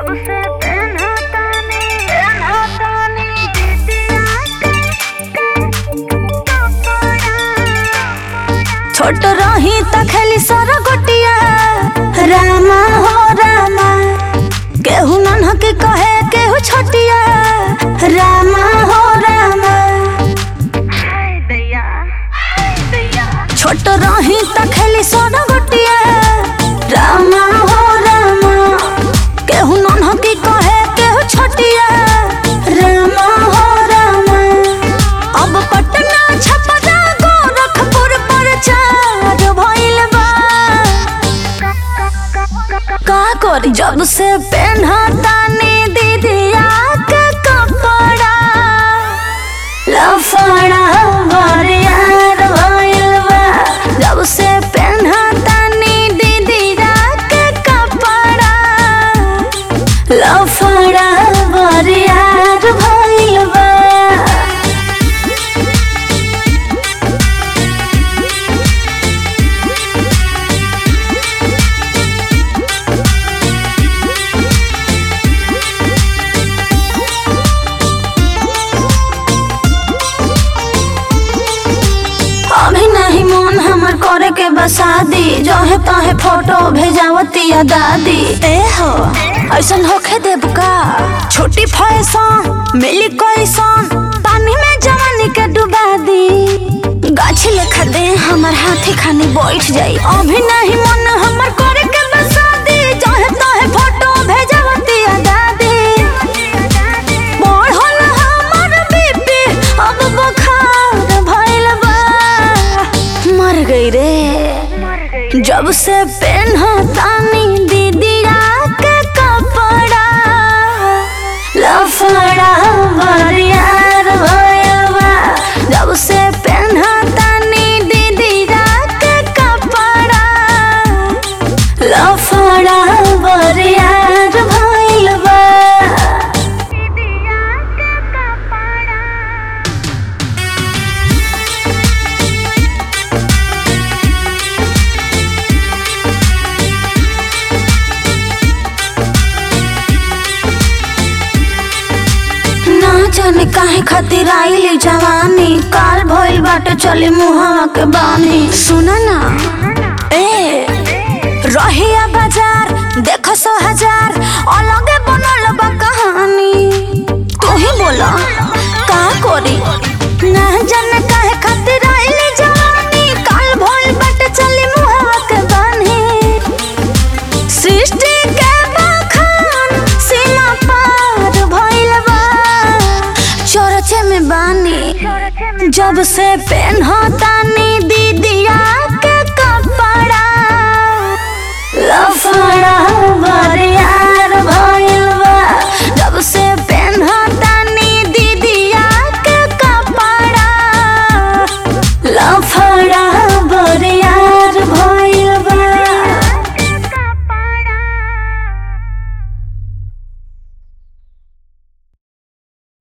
से पेन्हा तानी पेन्हा तानी दीदिया छोट रही त खेली सर गोटिया रामा हो रामा केहू नन्ह के कहे केहू छोटिया रामा हो रामा हाय दैया हाय दैया छोट रही त खेली सर गोटिया रामा हो रामा केहू नन्ह के कहे केहू छोटिया रामा हो रामा अब पटना छपरा गोरखपुर पर चार भइल बा का करी जब से पेन्हा तानी दीदिया के कपड़ा लफड़ा बरियार भइल बा जब से पेन्हा तानी दीदिया के कपड़ा लफड़ा बरियार भइल बा अभी नहीं मन हमर करे के बसादी जहे तहे फोटो भेजावतिया दादी ए हो ऐसन होखे देब का छोटी फैशन मिली कैसन पानी में जवानी के डुबा दी गाछी लेखा दे हमर हाथी खानी बैठ जाई अभी नहीं मन हमर करे के बसादी जहे तहे फोटो भेजावतिया दादी बढ़ल हमर बीपी अब बुखार भइल बा मर गई रे मर गई जब से पेन्हा तानी दीदिया के कपड़ा लफड़ा बरियार भइल बा जब से पेन्हा तानी दीदिया के कपड़ा लफड़ा बरियार भइल बा दीदिया के कपड़ा ना जाने काहे खातिर आइली जवानी काल भइल बाटे चली मुहावा के बानी सुना ना ए रहिया बाजार देखो सो हजार अलगे बनल बा कहानी तू ही बोला का करी ना जाने काहे खातिर आइली जवानी काल भइल बाटे चली मुहावा के बानी सृष्टि के बखान सीमा पार भइल बा चरचे में बानी चोरचे में जब से पेन्हा तानी